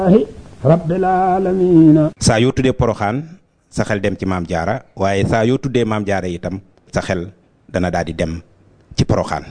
rabbil aalamiina saa yoo tuddee poroxaan sa xel dem ci maam jaara waaye saa yoo tuddee maam jaara itam sa xel dana daal di dem ci poroxaan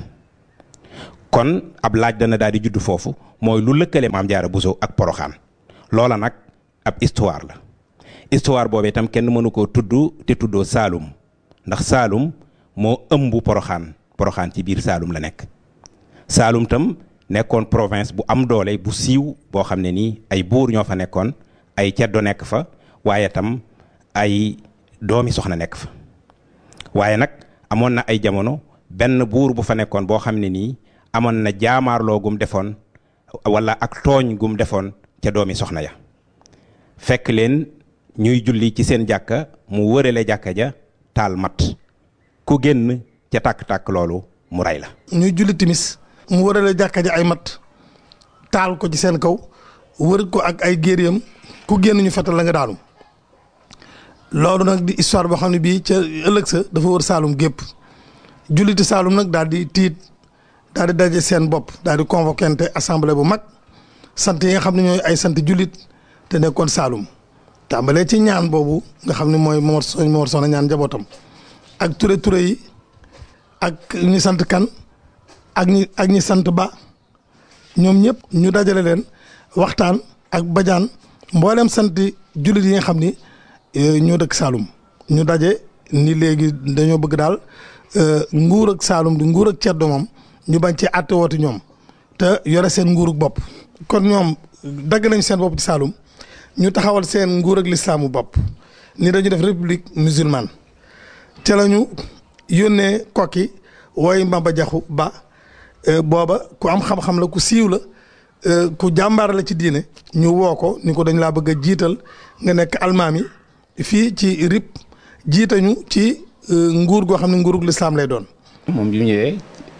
kon ab laaj dana daal di judd foofu mooy lu lëkkale maam jaara buso ak poroxaan loola nag ab histoire la histoire boobu itam kenn mënu koo tudd te tuddoo saalum ndax saalum moo ëmb poroxaan poroxaan ci biir saalum la nekk saalum tam nekkoon province bu am doole bu siiw boo xam ne nii ay buur ñoo fa nekkoon ay ceddo nekk fa waaye tam ay doomi soxna nekk fa waaye nag amoon na ay jamono benn buur bu fa nekkoon boo xam ne nii amoon na jaamaarloo gum defoon wala ak tooñ gum defoon ca doomi soxna ya fekk leen ñuy julli ci seen jàkka mu wërale jàkka ja taal mat ku génn ca tàkk-tàkk loolu mu rey la ñuy julli timis mu wërale jàkka ja ay mat taal ko ci seen kaw wër ko ak ay géeréem ku génn ñu fetal la nga daanu loolu nag di histoire boo xam ne bii ca ëllëg sa dafa wër Saalum gépp julliti Saalum nag daal di tiit daal di daje seen bopp daal di convoqué assemblée bu mag sant yi nga xam ne ñooy ay sant jullit te nekkoon Saalum tàmbalee ci ñaan boobu nga xam ne mooy Momar Soxna Momar Soxna ñaan njabootam ak ture ture yi ak ñi sant kan ak ñi ak ñi sant ba ñoom ñëpp ñu dajale leen waxtaan ak bajaan mboolem sant jullit yi nga xam ni ñoo dëkk Saalum ñu daje ni léegi dañoo bëgg daal nguur ak Saalum di nguur ak ceddo moom ñu bañ ci àtte wooti ñoom te yore seen nguurug bopp kon ñoom dagg nañ seen bopp ci Saalum ñu taxawal seen nguur ak lislaamu bopp ni dañu def république musulmane te la ñu yónnee kokki wooy Maba Jaxu Ba booba ku am xam-xam la ku siiw la ku jàmbaar la ci diine ñu woo ko ni ko dañ laa bëgg a jiital nga nekk almaami fii ci RIP jiitañu ci nguur goo xam ne nguurug lislaam lay doon. moom bi mu ñëwee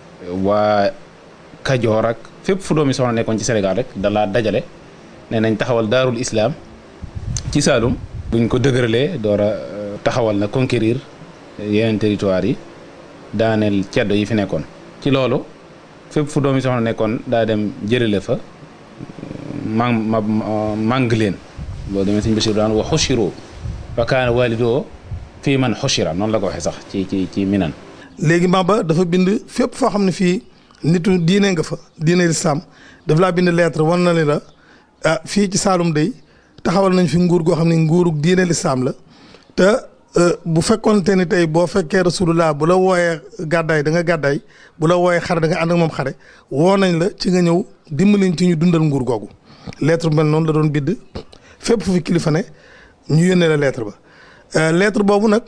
waa Kajoor ak fépp fu doomi soxna nekkoon ci Sénégal rek dalaa dajale nee nañ taxawal daarul islam ci Saalum. buñ ko dëgëralee door a taxawal na conquérir yeneen territoire yi daaneel ceddo yi fi nekkoon. ci loolu fépp fu doomi soxna nekkoon daa dem jëlale fa mang ma màng leen loolu demee sëñ Bachir daan wa xushiro wa kaana walidoo fii man xushira noonu la ko waxee sax ci ci ci minan léegi Maba dafa bind fépp foo xam ne fii nitu diine nga fa diine lislaam daf laa bind lettre wan na ni la ah fii ci Saalum day taxawal nañ fi nguur goo xam ne nguurug diine lislaam la te bu fekkoonte ni tey boo fekkee rasulullah bu la wooyee gàddaay da nga gàddaay bu la wooyee xare da nga ànd ak moom xare woo nañ la ci nga ñëw dimbaliñ ci ñu dundal nguur googu lettre bu mel noonu la doon bidd fépp fu fi kilifa ne ñu yónnee la lettre ba lettre boobu nag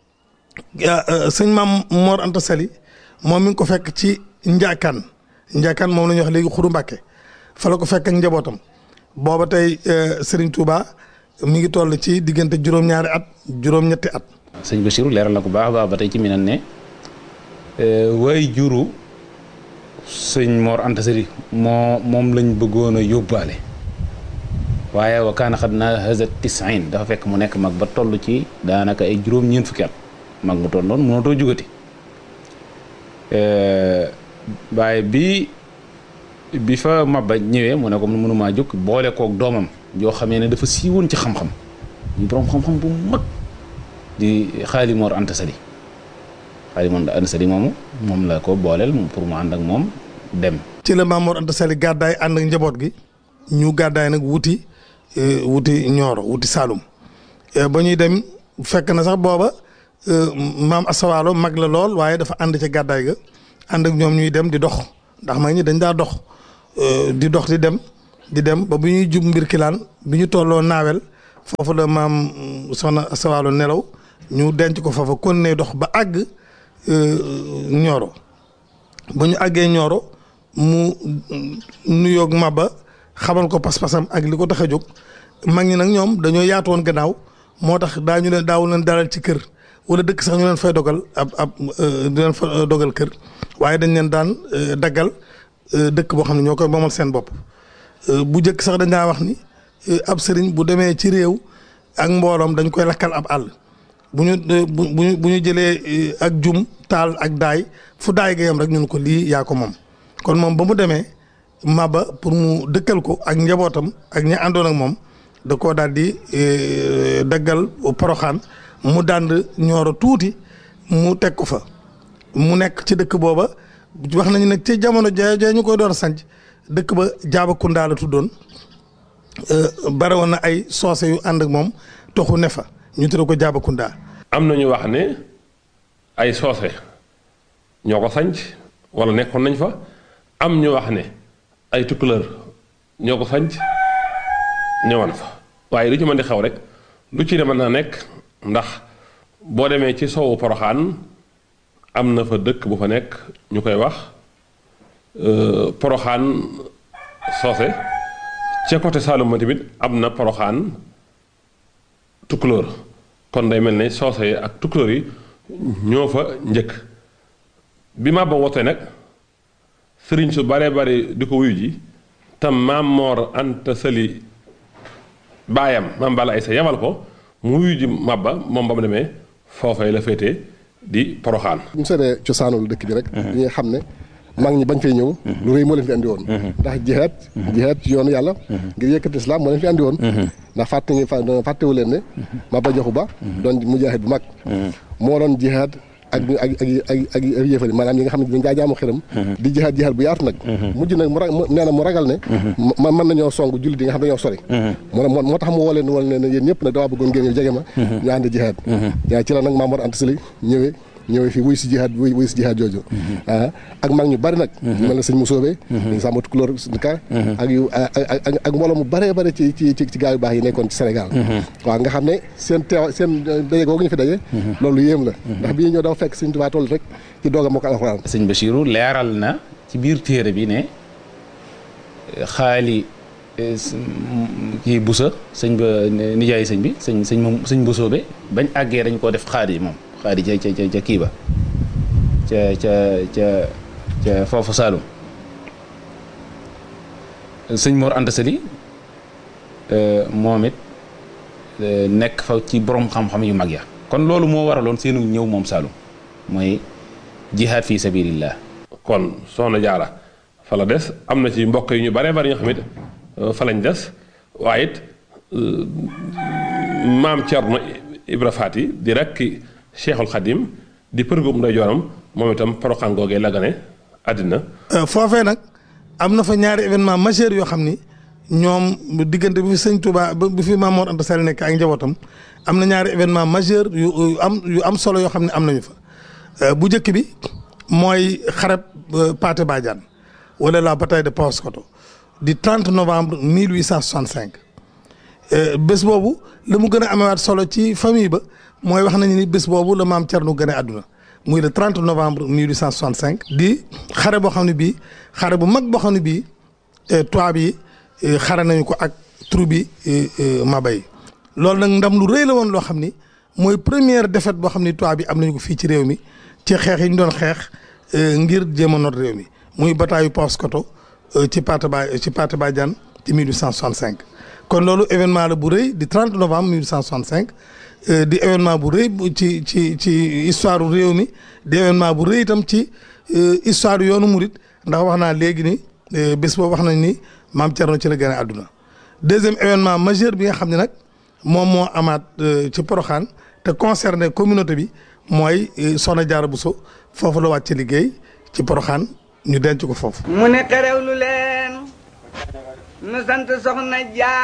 sëñ maam Mor Anta Sali moom mi ngi ko fekk ci Njaakaan Njaakaan moom la ñuy wax léegi Xuru Mbàkke fa la ko fekk ak njabootam booba tey Serigne Touba mi ngi toll ci diggante juróom-ñaari at juróom-ñetti at. sëñ Bachir leeral na ko baax a baax ba tey ci minan ne way juru sëñ Mor Anta Sali moo moom lañ bëggoon a yóbbaale waaye wa kaana xad naa haza tisin dafa fekk mu nekk mag ba toll ci daanaka ay juróom-ñeent fukki at mag mu toll noonu mënatoo jugati waaye bi bi fa Maba ñëwee mu ne ko mënumaa jóg boole kook doomam yoo xamee ne dafa siiwoon ci xam-xam ñu borom xam-xam bu mag di Xaali Mor Anta Sali Xaali Mor Anta Sali moomu moom la ko booleel pour mu ànd ak moom dem. ci la Maam Mor Anta Sali gàddaay ànd ak njaboot gi ñu gàddaay nag wuti wuti Nioro wuti Saalum ba ñuy dem fekk na sax booba maam Asawaalo mag la lool waaye dafa ànd ca gàddaay ga ànd ak ñoom ñuy dem di dox ndax mag ñi dañ daa dox di dox di dem di dem ba bu ñuy jub mbir kilaan bi ñu tolloo naawel foofu la maam soxna Asawaalo nelaw ñu denc ko foofa kon ne dox ba àgg Nioro ba ñu àggee Nioro mu nuyoog Maba xamal ko pas-pasam ak li ko tax a jóg mag ñi nag ñoom dañoo yaatu woon gannaaw moo tax daañu leen daawu leen dalal ci kër wala dëkk sax ñu leen fay dogal ab ab di leen fa dogal kër waaye dañ leen daan daggal dëkk boo xam ne ñoo koy moomal seen bopp. bu njëkk sax dañ daa wax ni ab sëriñ bu demee ci réew ak mbooloom dañ koy lakkal ab àll bu ñu bu ñu bu ñu jëlee ak jum taal ak daay fu daay ga yam rek ñun ko lii yaa ko moom kon moom ba mu demee Maba pour mu dëkkal ko ak njabootam ak ñi àndoon ak moom da koo daal di daggal poroxaan mu dànd ñooro tuuti mu teg ko fa mu nekk ci dëkk booba wax nañu nag ci jamono ja ja ñu koy door a sanc dëkk ba Jaabakunda la tuddoon bare woon na ay soose yu ànd ak moom toxu ne fa ñu tudde ko Jaabakunda am na ñu wax ne ay soose ñoo ko sanc wala nekkoon nañ fa am ñu wax ne ay tukkuleur ñoo ko sanc ñëwoon fa waaye lu ci mën di xew rek lu ci ne mën naa nekk ndax boo demee ci sowu poroxaan am na fa dëkk bu fa nekk ñu koy wax poroxaan soose ca côté Saalum ma tamit am na poroxaan tukkulóor kon day mel ne soose yi ak tukkulóor yi ñoo fa njëkk bi ma ba wootee nag sëriñ su bare bare di ko wuyu ji tam maam Moor Anta Sali baayam maam Balla Aysa yabal ko mu wuyu ji Mabba moom ba mu demee foofee la féetee di poroxaan. bu ñu seetee cosaanul dëkk bi rek. dañuy xam ne mag ñi bañ fay ñëw. lu rëy moo leen fi andi woon. ndax jihaad. jihaad ci yoonu yàlla. ngir yëkkati islam moo leen fi andi woon. ndax fàtte ngi fàttewu leen ne. Maba Jaxu Ba. doon mujaahid bu mag. moo doon jihaad ak ak ak ak ak yéefari maanaam yi nga xam ne dañ daa jaamu xiram di jihaad jihaad bu yaatu nag mujj nag mu ra nee na mu ragal ne ma mën nañoo song jullit yi nga xam ne dañoo sori mu moo moo tax mu woo leen wala ne yéen ñëpp nag dawaa bëggoon ngeen ñëw jege ma ñu ànd jihaad yaa ci la nag Maam Mor Anta Sali ñëwee ñëwee fii wuy si jihaad wuy wuy si jihaad jooju ah ak mag ñu bari nag mel na sëñ Musoobe dañ sàmmatu couleur ka ak yu ak ak mbooloo mu bëree bëri ci ci ci gaa yu baax yi nekkoon ci Sénégal waaw nga xam ne seen teew seen daje googu ñu fi daje loolu yéem la ndax bi ñu ñëw dafa fekk sëñ Tuubaa toll rek ci doog a moo ko alxuraan sëñ Bachirou leeral na ci biir téere bi ne xaali kii busa sëñ ba nijaay sëñ bi sëñ sëñ moom sëñ Busoobe bañ àggee dañ koo def xaadi moom xaadi ca ca ca kii ba ca ca ca ca foofu Saalum sëñ Mor Anta Sali moom it nekk fa ci borom xam-xam yu mag ya kon loolu moo waraloon seenu ñëw moom Saalum mooy jihaad fi sabilillah kon soxna jaara fa la des am na ci mbokk yu ñu bare bari ñoo xam it fa lañ des waaye it maam Cerno Ibra Faati di rekk Cheikhul Khadim di përgum nday jooram moom itam poroxaan googee la gane àddina foofee nag am na fa ñaari événement majeur yoo xam ni ñoom diggante bi fi sëñ Touba bi fi Maam Mor Anta Sali nekk ak njabootam am na ñaari événement majeur yu am yu am solo yoo xam ne am nañu fa bu njëkk bi mooy xareb Pathé Badiane wala la bataille de Paoskoto di 30 novembre 1865 bés boobu la mu gën a amewaat solo ci famille ba mooy wax nañu ni bés boobu la maam Thierno gën a àdduna muy le 30 novembre 1865. di xare boo xam ne bii xare bu mag boo xam ne bii tubaab yi xare nañu ko ak troupe bi Maba yi loolu nag ndam lu rëy la woon loo xam ni mooy première défaite boo xam ni tubaab yi am nañu ko fii ci réew mi ci xeex yi ñu doon xeex ngir jéem a noot réew mi muy bataille Paoskoto ci Pathé Ba ci Pathé Badiane ci 1865. kon loolu événement la bu rëy di 30 novembre 1865 di événement bu rëy ci ci ci histoire réew mi di événement bu rëy itam ci histoire yoonu murit ndax wax naa léegi ni bés boobu wax nañ ni maam Thierno ci la gën a àdduna. deuxième événement majeur bi nga xam ne nag moom moo amaat ci Porokhane te concerné communauté bi mooy Soxna Jaara Buso foofu la wàcc liggéey ci Porokhane ñu denc ko foofu. mu ne xerewlu leen. nu sant soxna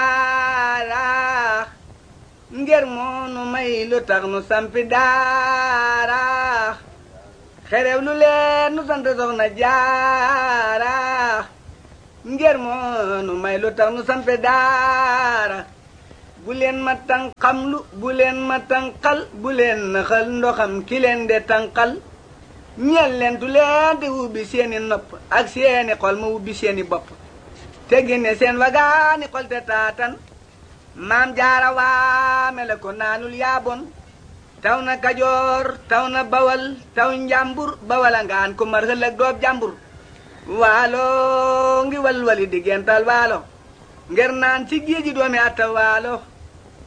jaara ngir moonu may lu tax nu sampi daara xerew lu leen nu sant soxna jaara ngir moonu may lu tax nu sampi daara bu leen ma tànqamlu bu leen ma tànqal bu leen naxal ndoxam ki leen de tànqal ñeel leen tu leen di ubbi seeni nopp ak seeni xol ma ubbi seeni bopp te génne seen wagaani xol te taatan maam jaara waame la ko naanul yaabon taw na kajoor taw na bawal taw njàmbur bawala ngaan ko mar hëllëg doob jàmbur waalo ngi walwali diggental waalo nger naan ci géeji doomi atta waalo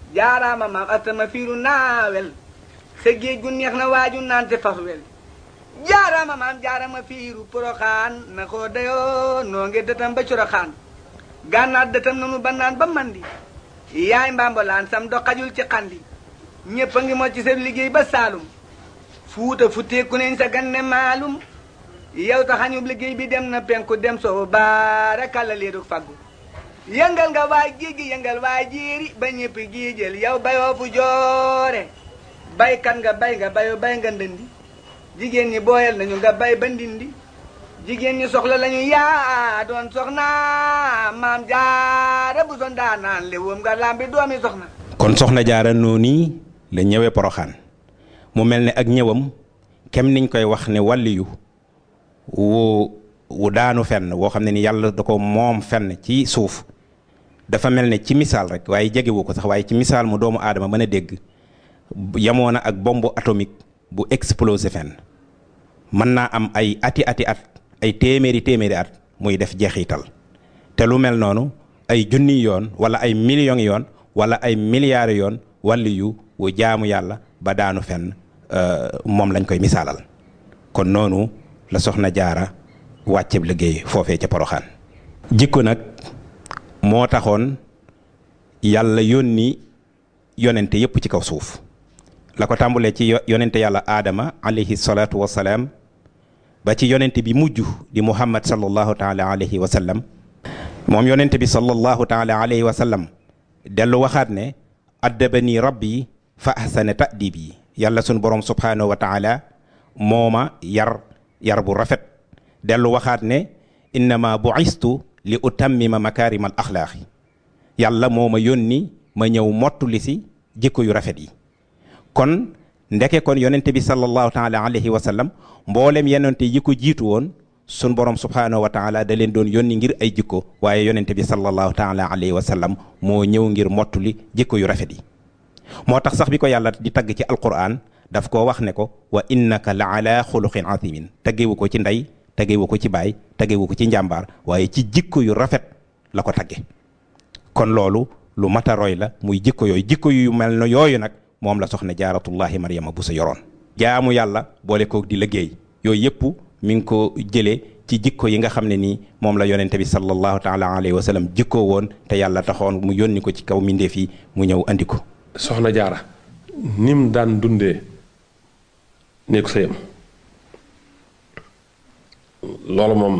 jaaraama maam atta ma fiiru naawel sa géej gu neex na waaju naan te fas wel jaarama maam jaarama fiiru poroxaan na koo dayoo noo ngi dëtam ba coroxaan gànnaat dëtam nanu ba naan ba mandi yaay mbambolaan sam do xajul ci xandi ñépp a ngi moo ci seen liggéey ba saalum fuuta futteeku neñ sa ganne maalum yow taxañub liggéey bi dem na penku dem soo baara kàlla leeru faggu yëngal nga waay géej gi yëngal waay jéeri ba ñépp giijël yow bayoo fu joore baykat nga bay nga bayoo bay nga ndëndi jigéen ñi booyal nañu nga bay ba ndindi jigéen ñi soxla lañu yaa doon soxna maam jaara bu son daa naan léwoom nga lambi doomi soxna kon soxna jaara noonu la ñëwee poroxaan mu mel ne ak ñëwam kem niñ koy wax ne wàlliyu wu wu daanu fenn woo xam ne ni yàlla da ko moom fenn ci suuf dafa mel ne ci misaal rek waaye jegewu ko sax waaye ci misaal mu doomu aadama mën a dégg yamoon na ak bombe atomique bu explosé fenn mën naa am ay ati ati at ay téeméeri téeméeri at muy def jeexital te lu mel noonu ay junni yoon wala ay millions yoon wala ay milliards yoon wàlli yu wu jaamu yàlla ba daanu fenn moom lañ koy misaalal kon noonu la soxna jaara wàcceb liggéey foofee ca poroxaan jikko nag moo taxoon yàlla yónni yonente yépp ci kaw suuf la ko tàmbulee ci yonente yàlla aadama alayhi salaatu wasalaam ba ci yonente bi mujj di muhammad sallallahu taala alayhi wa sallam moom yonente bi sallallahu taala alayhi wa sallam dellu waxaat ne addabani rabbi fa ahsana ta'dibi yàlla sun borom subhanahu wa taala mooma yar yar bu rafet dellu waxaat ne innama bu'istu li utammima makaarima al axlaaqi yàlla moo ma yónni ma ñëw mottuli si jikko yu rafet yi kon ndeke kon yonente bi sallallahu taala alayhi wa sallam mboolem yonente yi ko jiitu woon sun borom subhanahu wa taala da leen doon yónni ngir ay jikko waaye yonente bi sallallahu taala alayhi wa sallam moo ñëw ngir mottuli jikko yu rafet yi moo tax sax bi ko yàlla di tagg ci alquran daf koo wax ne ko wa innaka la ala xuluqin azimin taggewu ko ci ndey taggewu ko ci baay taggewu ko ci njàmbaar waaye ci jikko yu rafet la ko tagge kon loolu lu mata roy la muy jikko yooyu jikko yu mel na yooyu nag moom la soxna jaaratullahi mariama bu sa yoroon jaamu yàlla boole koog di liggéey yooyu yëpp mi ngi ko jëlee ci jikko yi nga xam ne nii moom la yonente bi sallallahu taala alayhi wa sallam jikkoo woon te yàlla taxoon mu yónni ko ci kaw mindeef yi mu ñëw andi ko soxna jaara nim daan dundee néegu sëyam loolu moom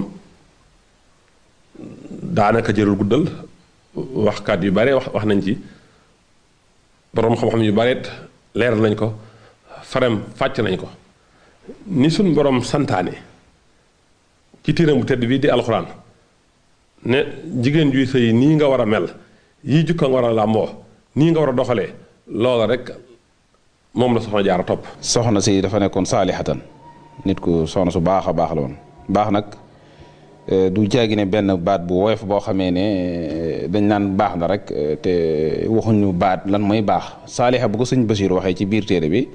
daanaka jërul guddal waxkat yu bare wax wax nañ ci boroom xam-xam yu bareet leeral nañ ko farem fàcc nañ ko ni suñ boroom santaane ci tiiram bu tedd bii di alxuraan ne jigéen juy sëy nii nga war a mel yii jukka nga war a làmboo nii nga war a doxalee loola rek moom la soxna jaara topp soxna si dafa nekkoon saalihatan nit ku soxna su baax a baax la woon baax nag du jaagi ne benn baat bu woyof boo xamee ne dañ naan baax na rek te waxuñu baat lan mooy baax saaliha bu ko sëñ Basiir waxee ci biir téere bi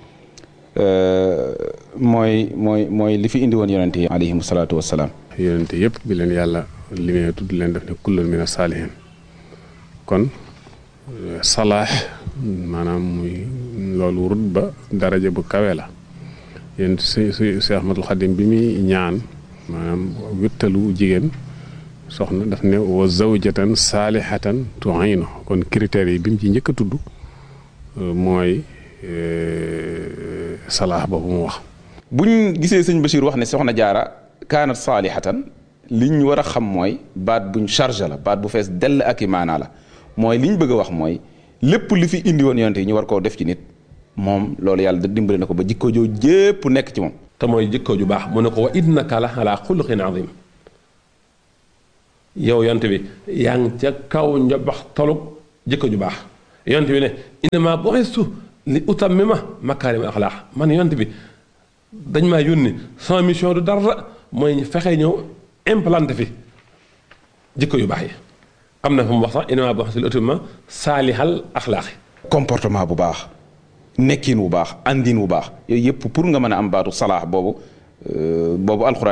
mooy mooy mooy li fi indi woon yonente yi alayhimu salaatu wassalaam yonente yëpp bi leen yàlla limee tudd leen def ne kullun mina saalihin kon salaax maanaam muy loolu rut ba daraja bu kawe la yéen si si si Ahmadul Xadim bi muy ñaan maanaam wittalu jigéen soxna daf ne wa zawjatan saalihatan tu'inu kon critères yi bi mu ci njëkk a tudd mooy salaax boobu mu wax buñ gisee sëñ Bachir wax ne soxna jaara kaanat saalihatan li ñu war a xam mooy baat buñ chargé la baat bu fees dell ak i maanaa la mooy li ñu bëgg a wax mooy lépp li fi indi woon yonente yi ñu war koo def ci nit moom loolu yàlla da dimbali na ko ba jikko joo jépp nekk ci moom te mooy jikko ju baax mu ne ko wa innaka la ala xuluqin azim yow yonte bi yaa ngi ca kaw njobax tolub jikko ju baax yonte bi ne innama bu'istu li utammima makarim al axlaax man yonte bi dañ maa yónni sama mission du dara mooy fexe ñëw implanté fi jikko yu baax yi am na fu mu wax sax innama bu'istu li utammima saalihal axlaaxi comportement bu baax nekkin wu baax andin wu baax yooyu yëpp pour nga mën a am baatu salaax boobu boobu alxuraan